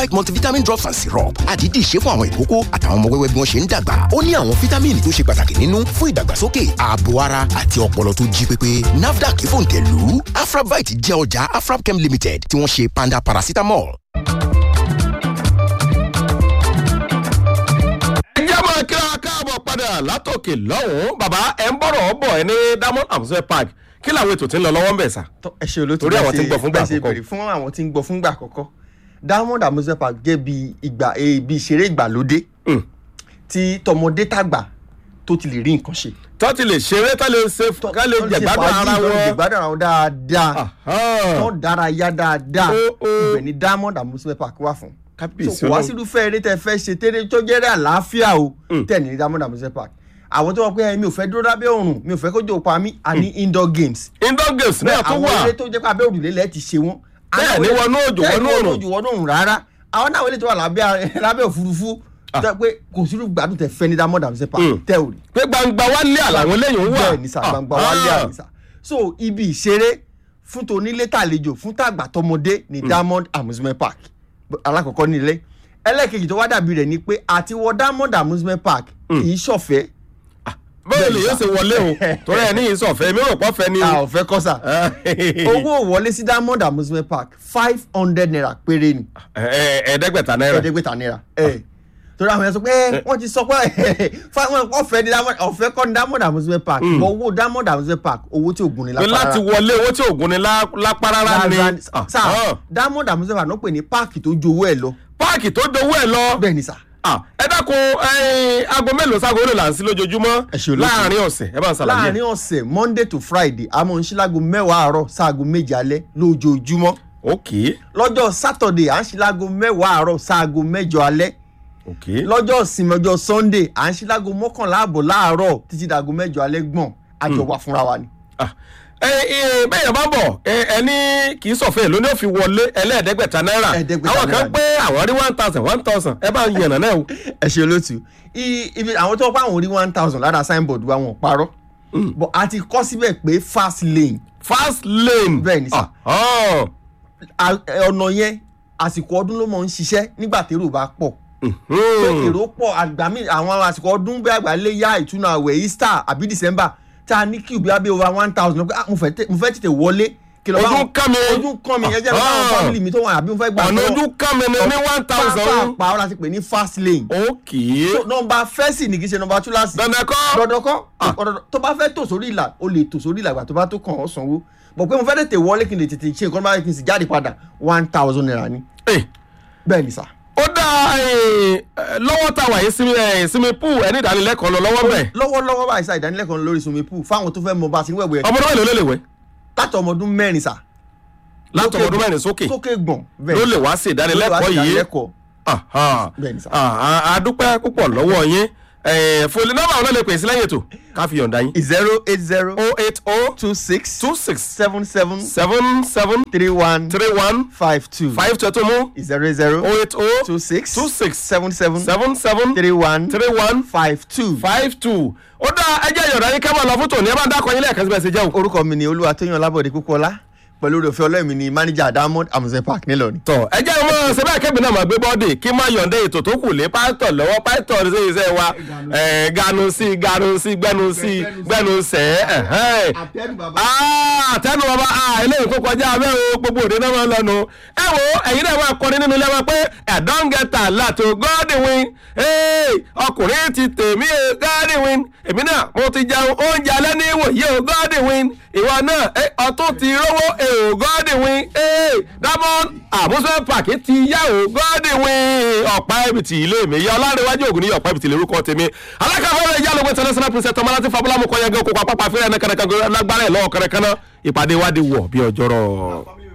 multivitamin drops and syrup àdídì ṣe fún àwọn ìkókó àtàwọn ọmọ wẹ́wẹ́ bí wọ́n ṣe ń dàgbà ó ní àwọn fítámìnì tó ṣe pàtàkì nínú fún ìdàgbàsókè ààbò ara àti ọpọlọ tó jí pépé nafdac fòǹtẹ̀lù afrabite jẹ́ ọjà afrabchem limited tí wọ́n ṣe panda paracetamol. ẹ jẹ́ máa kíra káàbọ̀ padà látòkè lọ́hùn-ún bàbá ẹ̀ ń bọ̀rọ̀ bọ̀ ẹ ní diamond amusement park kí làwọn ètò tí ń lọ lọ́wọ́ ń bẹ̀ sà. Tọ́, ẹ ṣe olóòtú Torí àwọn tí ń gbọ́ fúngbà bẹ́ẹ̀ ṣe àkọ́kọ́. béèrè fún àwọn tí ń gbọ́ fúngbà àkọ́kọ́ diamond amusement park jẹ́ bí ìgbà eh, bí ìṣeré ìgbàlódé Mm. tí tọmọdé tàgbà tó ti lè rí nǹkan ṣe. tó ti lè ṣeré tó lè ṣe ká lè Tó ti ṣe jẹ̀gbádùn fàájì, ara tó lè wọn. jẹ̀gbádùn ara wọn dáadáa Ahán. tó dárayá dáadáa Ó, ó. ibẹ̀ ni diamond amusement park wà fún. kábíyèsí so kò wá Ọlọ́run. sírúfẹ́ eré tẹ́ fẹ́ ṣe tẹ́lẹ̀ tó jẹ́rẹ́ àlàáfíà o tẹ̀ ní diamond amusement park àwọn tó wọ́n pé mi ò fẹ́ dúró lábẹ́ òrùn mi ò fẹ́ kójú pa mí a ní indoor games indoor games náà tó àwọn wà ilé tó jẹ́ pé abẹ́ òrùlé lẹ́ẹ̀ ti ṣe wọ́n. Bẹ́ẹ̀ ni wọnú òjò, Bẹ́ẹ̀ wọnú ni òrùn. òjò wọnú òrùn rárá àwọn náà ilé tó wà lábẹ́ lábẹ́ òfurufú tó jẹ́ pé kò sírú gbádùn tẹ fẹ́ ní diamond and sepa Mm. tẹ́ ò rí. pé gbangba wálé àlàwọn eléyìí ń wà. bẹ́ẹ̀ ni sà gbangba wálé àmì sà so ibi ìṣeré fún tonílé tàlejò fún tàgbà tọmọdé ní diamond amusement park alákọ̀ọ́kọ́ nílé ẹlẹ́ẹ̀kejì tó wá dàbí rẹ̀ ni pé àti wọ diamond amusement park kì í ṣọ̀fẹ́ bẹ́ẹ̀ lè Bẹ́ẹ̀ yóò sà. ṣe wọlé o torí ẹ̀ ní ìsọ̀fẹ́ mi rò pọ̀ fẹ́ ni. a ò fẹ́ kọ́ sà owó wọlé sí diamond amusement park five hundred naira péré ni. Ẹ- ẹ- ẹ̀ẹ́dẹ́gbẹ̀ta náírà. ẹ̀ẹ́dẹ́gbẹ̀ta náírà ẹ̀ torí àwọn yẹn sọ pé ẹ, wọ́n ti sọ pé fáwọn ọ̀fẹ́ ní diamond ọ̀fẹ́ kọ́ ní diamond amusement park bọ̀ owó diamond amusement park owó tí ògùn ní pé láti wọlé owó tí ògùn ni lá- lápá rárá ni. sáà Ahán. diamond amusement park ló pè ní páàkì tó ju owó ẹ̀ lọ páàkì tó dowó ẹ̀ lọ. bẹ́ẹ̀ ni sà Ah, ẹ dákun ẹyin aago mélòó ságo lè là ń sí lójoojúmọ́ Ẹ ṣe olóòtú. láàrin ọ̀sẹ̀ ẹ bá ń ṣàlàyé. láàrin ọ̀sẹ̀ monday to friday a máa ń ṣí láago mẹ́wàá àárọ̀ sáago méje alẹ́ lójoojúmọ́ ok lọ́jọ́ saturday à ń ṣí láago mẹ́wàá àárọ̀ sáago mẹ́jọ alẹ́ ok lọ́jọ́ ìsinmi ọjọ́ sunday à ń ṣí láago mọ́kànlá àbọ̀ láàárọ̀ títí dàgọ́ mẹ́jọ alẹ́ gbọ̀n àjọ wà fúnra wa ni. Ah, ẹ ẹ bẹ́ẹ̀ yẹn bá bọ̀ ẹ ẹni kì í sọ̀fẹ́ ló ní ó fi wọlé ẹlẹ́ẹ̀ẹ́dẹ́gbẹ̀ta náírà Ẹ̀ẹ́dẹ́gbẹ̀ta àwọn kan náírà. pé àwọn rí one thousand one thousand ẹ bá ń yànnà náà o. ẹ ṣe olóòtú I- ibi àwọn tó pa àwọn orí one thousand lára signboard wa wọn ò parọ́ but a ti kọ́ síbẹ̀ pé fast lane fast lane. Bẹ́ẹ̀ ni sà. Ah, ah. A- ẹ, ọ̀nà yẹn àsìkò ọdún ló mọ̀ ń ṣiṣẹ́ nígbà tèrò bá pọ̀ pé Hmm. èrò pọ̀ àgbà míì àwọn àsìkò ọdún bí àgbà lè yá ìtúnu àwẹ̀ easter àbí december tá a ní kí ìgbé abẹ́ over one thousand pé ah, mo fẹ́ tè- mo fẹ́ tètè wọlé kí lọ bá ojú wọn- kán mi. ojú kàn mí ẹ jẹ́ lọ bá àwọn Ah. family mi tó wà àbí mo fẹ́ gbà ọ̀nà lọ́wọ́. ojú kán mi ni ní one thousand. pápá ọ̀la ti pè ní fast lane ok So, nọmba fẹ́sì ní kì í ṣe nọmba túláàsì dandan kọ́. dandan kọ́ ọ̀dọ̀dọ̀ tó bá fẹ́ tò sórí ìlà o lè tò sórí ìlà ìgbà tó bá tó kàn ọ́ sanwó bọ̀ pé mo fẹ́ tètè wọlé kí n lè tètè ṣe nǹkan báyìí kí n sì jáde padà one thousand naira ni Eh, bẹ́ẹ̀ ni sà. ó dá eh, lọ́wọ́ tá a wà yìí sinmi eh, sinmi pool ẹni ìdánilẹ́kọ̀ọ́ lọ lọ́wọ́ bẹ̀. lọ́wọ́lọ́wọ́ báyìí sá ìdánilẹ́kọ̀ọ́ lórí swimming pool fáwọn tó fẹ́ mọ bá a ti ń wẹ̀wẹ̀ ọmọdé mélòó lè lè wẹ̀ láti ọmọ ọdún mẹ́rin sà. láti ọmọ ọdún mẹ́rin sókè sókè gbọ̀n ló lè wá sí ìdánilẹ́kọ̀ọ́ yìí. ìdánilẹ́kọ̀ọ́ Aha. Bẹ́ẹ̀ ni sà. Ah, ah, a dúpẹ́ púpọ̀ lọ́wọ́ yín Eh, fòlì nọ́mbà àwọn náà lè pè sí lẹ́yìn ètò ká fi yọ̀ǹda yín. zero eight zero o eight o two six two six seven seven seven seven three one three one five two five two ẹ̀tọ́ mú zero zero o eight o two six two six seven seven seven seven three one three one five two. five two. ó dá ẹjẹ́ yọ̀ǹda yín ká máa lọ fún tòní ẹ bá ń dákọ̀ yín lẹ́ẹ̀kan síbẹ̀ sí jẹun. orúkọ mi ni olúwatóyàn lábọ̀dé púpọ̀lá pẹ̀lú oore ọ̀fẹ́ ọlọ́run mi ni manager diamond amusement park nílọrin. tọ ẹ jẹ́ ọmọ ṣẹbẹ́ kébì náà máa gbé bọ́ọ̀dì kí má yọ̀ǹda ètò tó kù lé pásítọ̀ lọ́wọ́ pásítọ̀ ṣe iṣẹ́ wa ẹ̀, ganu sí ganu sí gbẹnu sí gbẹnu sẹ́ ẹ̀hẹ́n. Ah, àtẹnu bàbá ah, eléyìí tó kọjá abẹ́ o gbogbo òde náà máa ń lọ́nu. ẹ wo ẹ̀yin náà máa kọrin nínú ilé wa pé ẹ̀dán gẹ̀ta láti Godwin Hey, ọkùnrin ti tèmi o Godwin èmi náà mo ti jẹun oúnjẹ alẹ́ ní ìwòye o Godwin ìwọ náà eh, ọtún ti rówó èò Godwin Hey, Diamond amusement park ti yá o Godwin ọ̀pá ẹ̀bìtì ilé mi yá ọlárẹ̀wájú ògùn ní ọ̀pá ẹ̀bìtì lórúkọ tèmi alákàfọ́rẹ́ ìyá lóko international princess ọmọláti fabulamu kọ́yẹ́gẹ́ kópa pápá fẹ́rẹ́ ẹ̀nà kẹrẹkẹrẹ lágbára ẹ̀ lọ́wọ́ kẹrẹkẹrẹ ìpàdé wa di wọ̀ bí ọjọ́rọ̀.